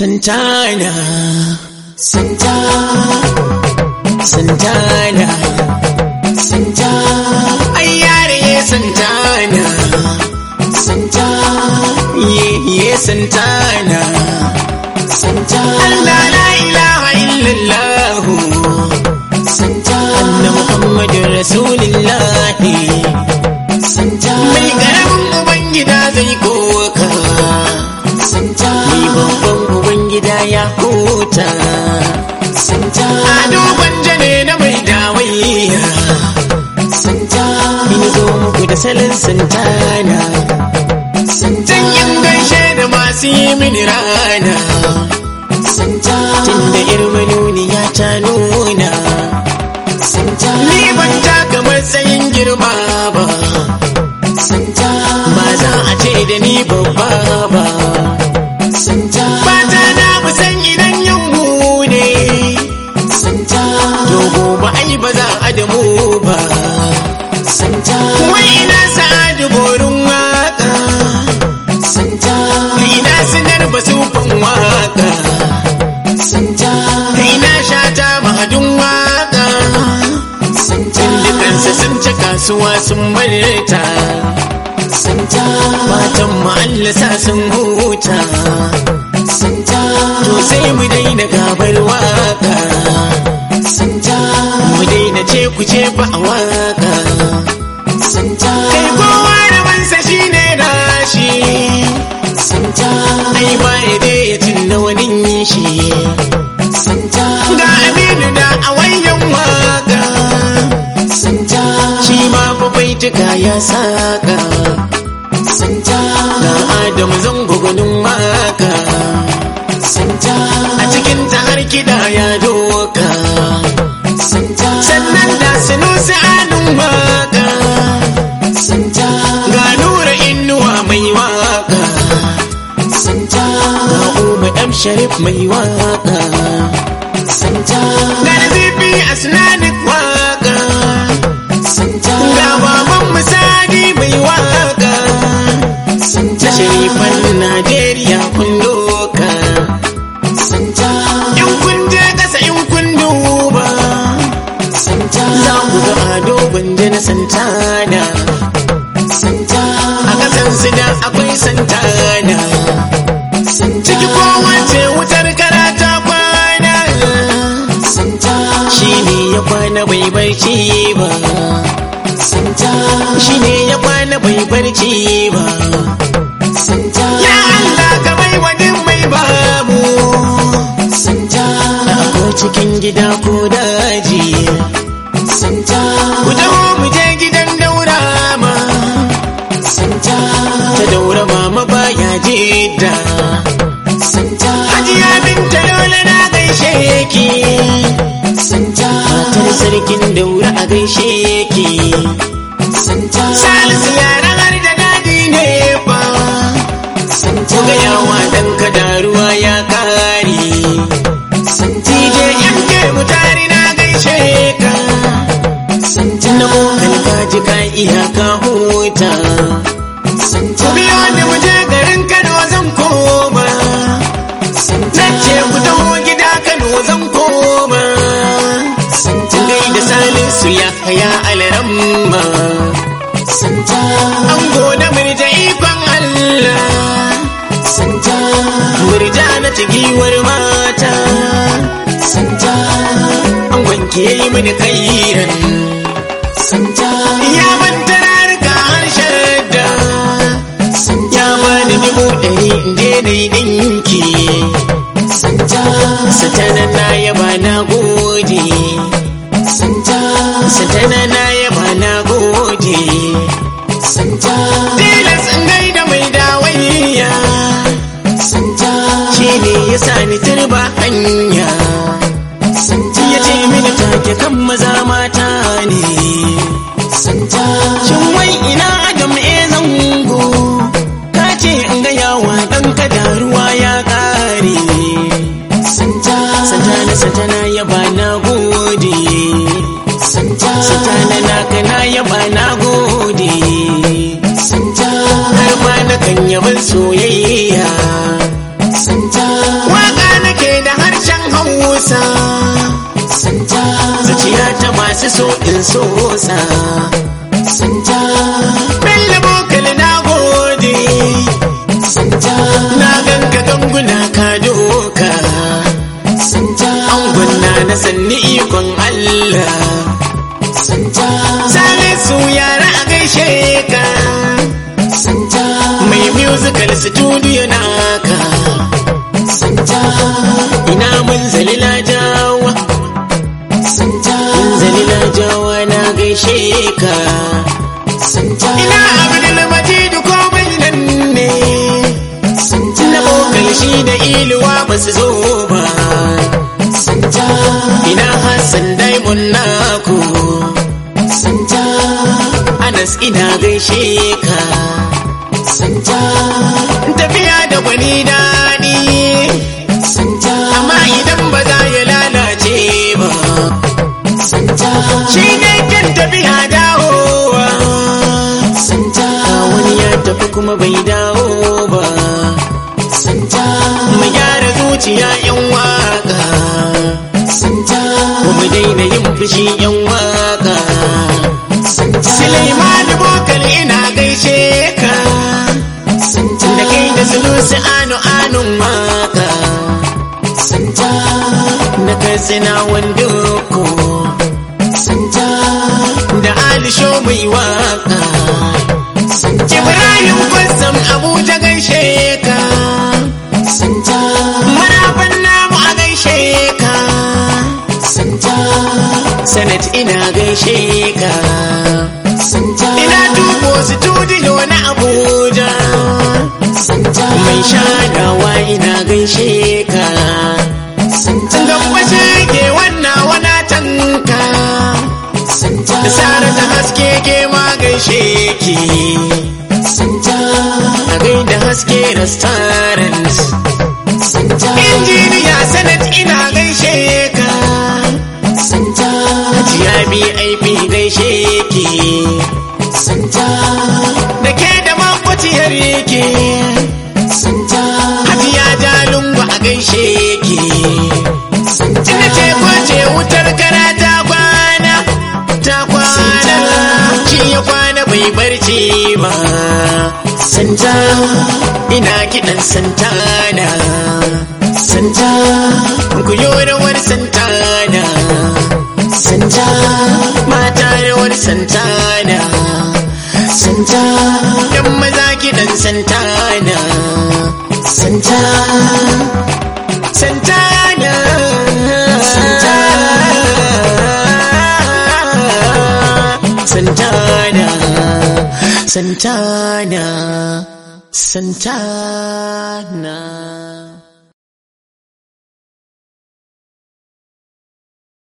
Santana, Santa, Santana, Santa, ai yare Santana, Santa, ye ye Santana, Santa, Allah la ilaha illallah, Santa, Anna Muhammadur Rasulullah, Santa, mai karamin ubangida zai koka. Santa, ni babban ubangida ya huta. Santa, ado gwanja ne na mai dawaiya. Santa, ni zo muku da salon Santana. Santan yin gaishe da masu yi mini rana. Santa, tun da ya ta nuna. Santa, ni ban taka matsayin girma ba. Santa, ba za a ce da ni babba ba. Santa, ba ta na san idan yin mu ne. Santa, to gobe ai ba za a da mu ba. Santa, wai ina sa'adu borin waka. Santa, ina sinar basufan waka. Santa, ina shata mahadin waka. Santa, dukansa sun ci kasuwa sun bar ta. Santa, matan ma'allasa sun huta. Santa, to sai mu daina gabar waka. Santa, mu daina ce ku ce ba a waka. Santa, kai kowa da mansa shi ne nashi. Santa, ai ba ya dai ya tunna wani shi. Santa, ga aminu da a wayan waka. Santa, shi ma fa baituka ya saka. Santa, ga Adamu zango gwanin waka. Santa, a cikin ta har kiɗa ya doka. Santa, sannan da sunusi alun waka. Santa, ga nura inuwa mai waka. Santa, ga Umar M Sharif mai waka. Santa, ga Nazifi Asnanik waka. Santa, ga baban misali mai waka. Santa, sharifan Najeriya kun doka. Santa, in kun je kasa in kun duba. Santa, za ku ga ado gwanje na Santana. Santa, a kasan su da akwai Santana. Ciki kowace wutar karata kwana. Santa, shi ne ya kwana bai barci ba. Santa, shi ne ya kwana bai barci ba. Santa, ya Allah ka bai wani mai babu. Santa, ko cikin gida ko daji. Santa, ku taho mu je gidan daura ma. Santa, ta daura mama baya jidda. Santa, hajiya binta dole na gaishe ki. Santa, matar sarkin daura a gaishe ki. Santa, salisu yara har da dadi ne fa. Santa, ga yawa dan kada ruwa ya kare. Santa, je yanke mutari na gaishe ka. Santa, na mokan ka ji ka iya ka huta. Santa, biyo ni mu je garin Kano zan koma. Santa, ce ku taho gida Kano zan koma. Santa, gai da salisu ya haya alaramma. Santa, an gode murja ikon Allah. Santa, murja na giwar mata. Santa, an wanke mini kairan. Santa, ya manta rarka harshen da. Santa, ya bani dubu ɗari in je na yi ɗinki. Santa, satana na yaba na gode. Santa, satana na yaba na gode. Santa, tilas in gaida mai dawaiya. Santa, shi ne ya sa ni turba hanya. Santa, ya ce mini take kan maza mata ne. Santa, shin wai ina adam e zango? Ka ce in ga yawa ɗan kada ruwa ya ƙare. Santa, Santana Santana ya ba na gode. Santa, Santana naka na ya ba na gode. Santa, har ma na kan yaban soyayya. Santa, waka masu so in sosa santa bella bokal na gode santa na ganka ganguna ka doka santa angonna na sanni ikon Allah santa salisu yara a gaishe ka santa mai musical studio naka santa ina mun zalila jawa santa mun zalila jawa na gaishe ka santa ina abdul majid komai nan ne santa na bokal shi da iluwa ba su zo ba santa ina hassan diamond naku santa anas ina gaishe ka santa tafiya da gwani daɗi santa amma idan ba za ya lalace ba santa shi ne kan tafiya dawowa santa wani ya tafi kuma bai dawo ba santa mu gyara zuciya yan waka santa kuma daina yin fushi yan waka Suleiman Bokal ina gaishe ka da kai da sulusi anu anun waka da katsina wando ko da alisho mai waka Ibrahim Kwassam Abuja gaishe ka marafan namu a gaishe ka Sanat ina gaishe ka ina dubo studio na Abuja mai shanawa ina gaishe ka Gambashe ke wannan wana tanka da sara ta haske ke ma gaishe ki a gaida haske restaurant injiniya sanat ina gaishe ka hajiya BIP gaishe ki da ke da makwaciyar ki hajiya jalungu a gaishe ki ina ce kwace wutar kara ta kwana ta kwana shi ya kwana bai barci ba santa ina kiɗan santana santa ku yi rawar santana santa mata rawar santana santa yan maza kiɗan santana santa santana santana santana santana